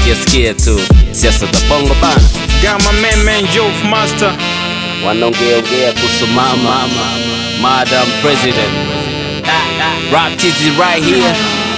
sikia sikia tu siasa za bongo bana Got my man, man, Youth Master. wanaongeaongea kuhusu mama madam president rap tizi right here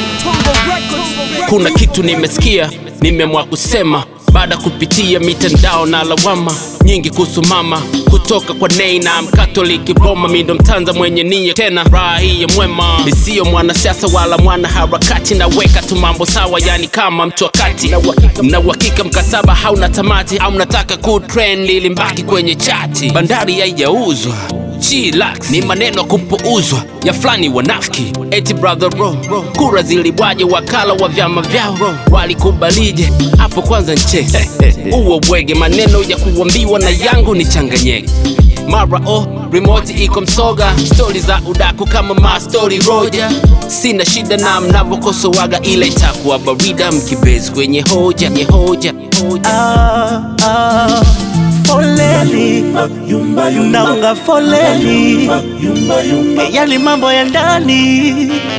kuna kitu nimesikia nimeamua kusema baada kupitia mitandao na lawama nyingi kuhusu mama kutoka kwa nei na mkatoliki boma mindo mtanza mwenye nia tena raha hii ya mwema nisiyo mwanasiasa wala mwana harakati naweka tu mambo sawa yani kama mtu wakati na uhakika mkataba hauna tamati au mnataka kutrend ili mbaki kwenye chati bandari haijauzwa Chillax ni maneno kupuuzwa ya fulani wanafiki eti brother bro kura zilibwaje wakala wa vyama vyao walikubalije hapo kwanza nche uwo bwege maneno ya kuambiwa na yangu ni changanyeke mara o remote iko msoga stori za udaku kama mastori roja sina shida na mnavyokosoaga ile itakuwa barida mkibezi kwenye hoja nye hoja hoja Ah, ah, foleni naunga foleni Eh, yali mambo ya ndani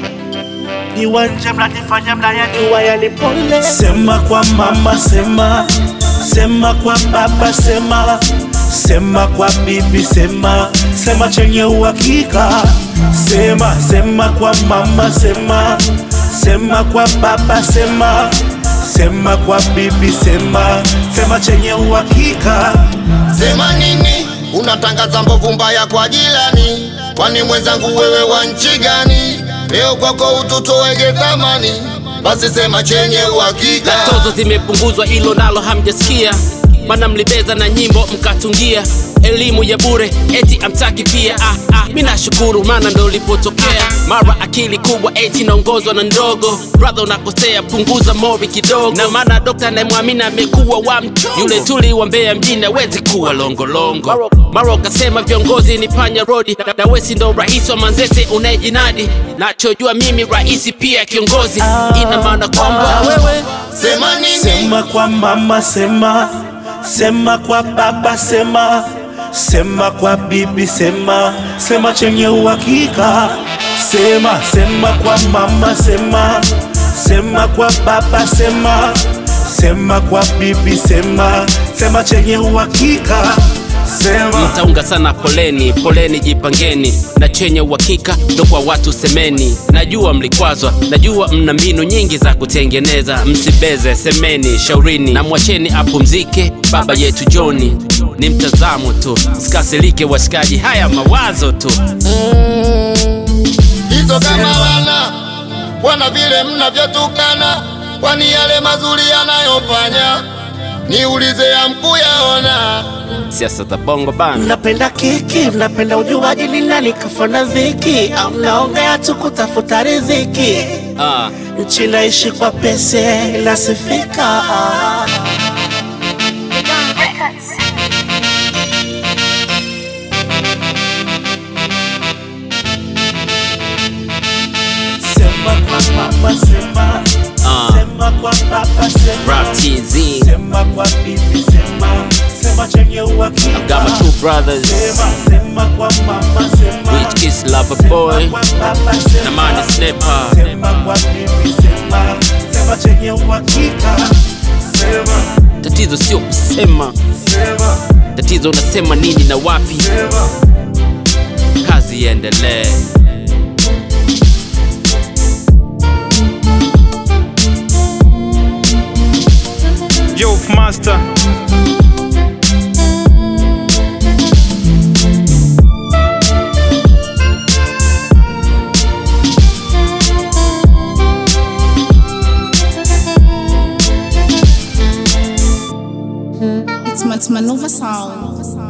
iwanja mnanifanya mnayajua yali pole sema kwa mama sema sema kwa baba sema sema kwa bibi sema sema chenye uhakika sema sema kwa mama sema sema kwa baba sema sema kwa bibi sema sema chenye uhakika Sema nini? Unatangaza mbovu mbaya kwa jirani, kwani mwenzangu wewe wa nchi gani? Leo kwako ututowege thamani, basi sema chenye uhakika. tozo zimepunguzwa hilo nalo hamjasikia mana mlibeza na nyimbo mkatungia elimu ya bure eti amtaki pia ah, ah, mi nashukuru maana ndo ulipotokea mara akili kubwa eti naongozwa na ndogo brother unakosea punguza mori kidogo na maana dokta anayemwamini amekuwa wa mchongo yule tuli wa mbea mjini awezi kuwa longolongo mara ukasema viongozi ni panya rodi na, na wesi ndo rais wa manzese unayejinadi nachojua mimi rahisi pia kiongozi ina maana kwamba wewe Sema nini? sema kwa mama sema sema kwa baba sema sema kwa bibi sema sema chenye uhakika sema sema kwa mama sema sema kwa baba sema sema kwa bibi sema sema chenye uhakika sema mtaunga sana poleni poleni jipangeni na chenye uhakika ndo kwa watu semeni najua mlikwazwa najua mna mbinu nyingi za kutengeneza msibeze semeni shaurini na mwacheni apumzike baba yetu joni ni mtazamo tu msikasirike washikaji haya mawazo tu hizo kama wana wana vile mnavyotukana, kwani yale mazuri yanayofanya niulize ya mkuyaona. siasa za bongo bana mnapenda kiki mnapenda ujuaji ni nani kafana dhiki au mnaongea tu kutafuta riziki ah. nchi naishi kwa pese inasifika sema kwa mama sema Ah. sema kwa baba sema Rap TZ sema kwa bibi sema sema chenye uhakika got my two brothers sema sema kwa mama sema Rich Kiss Lover Boy kwa baba sema na Mani Snipper sema kwa bibi sema sema chenye uhakika sema tatizo sio kusema sema tatizo unasema nini na wapi sema kazi iendelee Youth Master. It's Matmanova Sound.